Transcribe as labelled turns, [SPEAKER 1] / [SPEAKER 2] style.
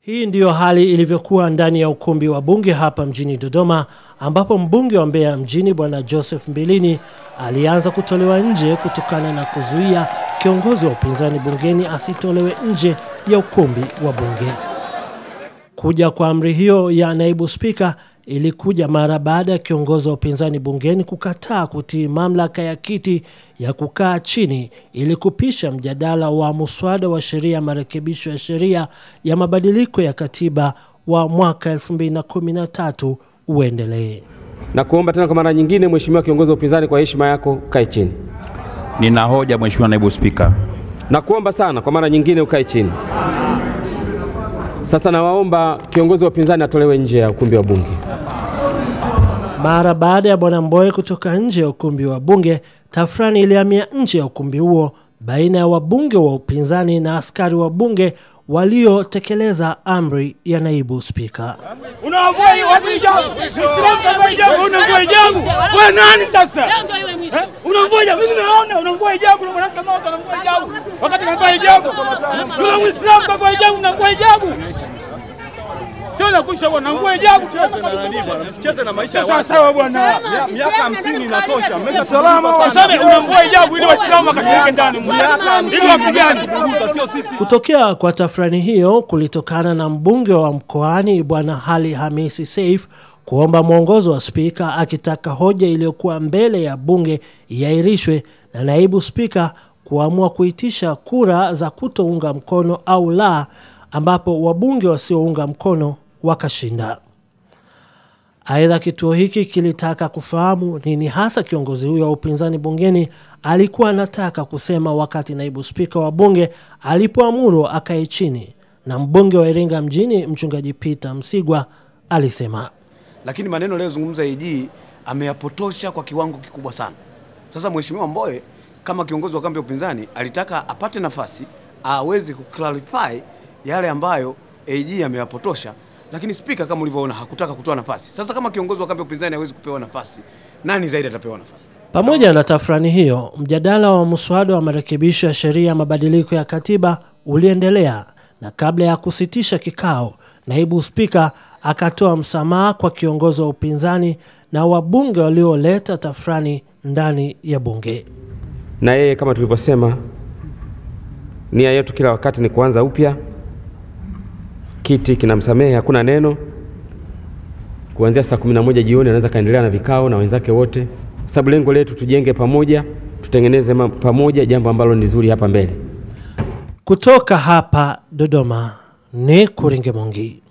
[SPEAKER 1] Hii ndiyo hali ilivyokuwa ndani ya ukumbi wa bunge hapa mjini Dodoma ambapo mbunge wa Mbeya mjini bwana Joseph Mbilini alianza kutolewa nje kutokana na kuzuia kiongozi wa upinzani bungeni asitolewe nje ya ukumbi wa bunge. Kuja kwa amri hiyo ya naibu spika ilikuja mara baada ya kiongozi wa upinzani bungeni kukataa kutii mamlaka ya kiti ya kukaa chini ili kupisha mjadala wa muswada wa sheria ya marekebisho ya sheria ya mabadiliko ya katiba wa mwaka 2013 uendelee.
[SPEAKER 2] Na kuomba tena kwa mara nyingine, Mheshimiwa kiongozi wa upinzani, kwa heshima yako ukae chini.
[SPEAKER 3] Nina hoja Mheshimiwa Naibu Spika.
[SPEAKER 2] Na kuomba sana kwa mara nyingine ukae chini. Sasa nawaomba kiongozi wa upinzani atolewe nje ya ukumbi wa bunge.
[SPEAKER 1] Mara baada ya bwana Mbowe kutoka nje ya ukumbi wa bunge, tafrani ilihamia nje ya ukumbi huo baina ya wabunge wa upinzani na askari wa bunge waliotekeleza amri ya naibu spika.
[SPEAKER 4] Unavua watu hijabu. Muislamu kavaa hijabu, unavua hijabu. Wewe nani sasa? Eh? Unavua hijabu. Mimi naona unavua hijabu na mwanamke mmoja anavua hijabu. Wakati kavaa hijabu. Yule Muislamu kavaa hijabu unavua hijabu. Sio na kusha bwana, unavua hijabu.
[SPEAKER 5] Msicheze na maisha ya
[SPEAKER 4] Sawa
[SPEAKER 5] watu.
[SPEAKER 4] sawa bwana.
[SPEAKER 5] Miaka 50 inatosha. Mmesha
[SPEAKER 4] Sasa unavua hijabu ili Waislamu wakashiriki ndani. Ili wapigane.
[SPEAKER 5] kuburuza, sio sisi.
[SPEAKER 1] Kutokea kwa tafrani hiyo kulitokana na mbunge wa mkoani bwana Hali Hamisi Seif kuomba mwongozo wa spika akitaka hoja iliyokuwa mbele ya bunge iahirishwe na naibu spika kuamua kuitisha kura za kutounga mkono au la, ambapo wabunge wasiounga mkono wakashinda. Aidha, kituo hiki kilitaka kufahamu nini hasa kiongozi huyo wa upinzani bungeni alikuwa anataka kusema wakati naibu spika wa bunge alipoamuru akae chini, na mbunge wa Iringa mjini mchungaji Peter Msigwa alisema
[SPEAKER 6] lakini maneno aliyozungumza AG ameyapotosha kwa kiwango kikubwa sana. Sasa Mheshimiwa Mbowe kama kiongozi wa kambi ya upinzani alitaka apate nafasi aweze kuclarify yale ambayo AG ameyapotosha, lakini spika kama ulivyoona hakutaka kutoa nafasi. Sasa kama kiongozi wa kambi ya upinzani hawezi kupewa nafasi, nani zaidi atapewa nafasi?
[SPEAKER 1] Pamoja na tafrani hiyo, mjadala wa mswada wa marekebisho ya sheria ya mabadiliko ya katiba uliendelea, na kabla ya kusitisha kikao, naibu spika akatoa msamaha kwa kiongozi wa upinzani na wabunge walioleta tafrani ndani ya bunge.
[SPEAKER 2] Na yeye kama tulivyosema, nia yetu kila wakati ni kuanza upya. Kiti kinamsamehe, hakuna neno. Kuanzia saa 11 jioni anaweza kaendelea na vikao na wenzake wote, sababu lengo letu tujenge pamoja, tutengeneze ma- pamoja jambo ambalo ni zuri hapa mbele.
[SPEAKER 1] Kutoka hapa Dodoma ni Kuringe Mongi.